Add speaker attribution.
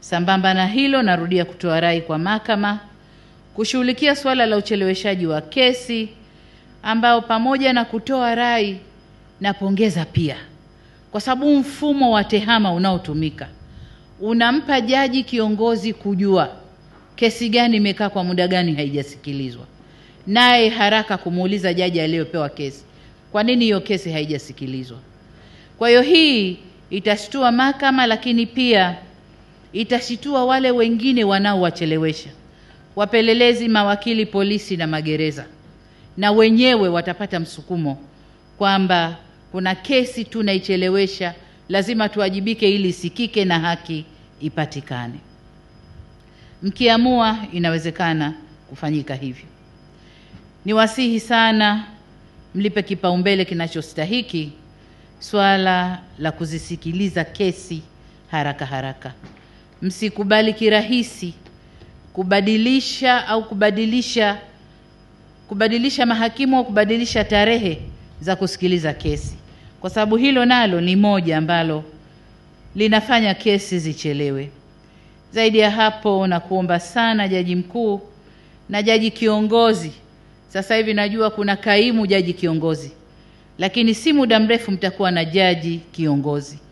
Speaker 1: Sambamba na hilo, narudia kutoa rai kwa mahakama kushughulikia suala la ucheleweshaji wa kesi ambao pamoja na kutoa rai napongeza pia, kwa sababu mfumo wa tehama unaotumika unampa jaji kiongozi kujua kesi gani imekaa kwa muda gani haijasikilizwa, naye haraka kumuuliza jaji aliyopewa kesi, kwa nini hiyo kesi haijasikilizwa? Kwa hiyo hii itashtua mahakama, lakini pia itashtua wale wengine wanaowachelewesha, wapelelezi, mawakili, polisi na magereza, na wenyewe watapata msukumo kwamba kuna kesi tunaichelewesha, lazima tuwajibike ili isikike na haki ipatikane. Mkiamua, inawezekana kufanyika hivyo. Niwasihi sana mlipe kipaumbele kinachostahiki swala la kuzisikiliza kesi haraka haraka. Msikubali kirahisi kubadilisha au kubadilisha kubadilisha mahakimu au kubadilisha tarehe za kusikiliza kesi, kwa sababu hilo nalo ni moja ambalo linafanya kesi zichelewe. Zaidi ya hapo, na kuomba sana jaji mkuu na jaji kiongozi. Sasa hivi najua kuna kaimu jaji kiongozi, lakini si muda mrefu mtakuwa na jaji kiongozi.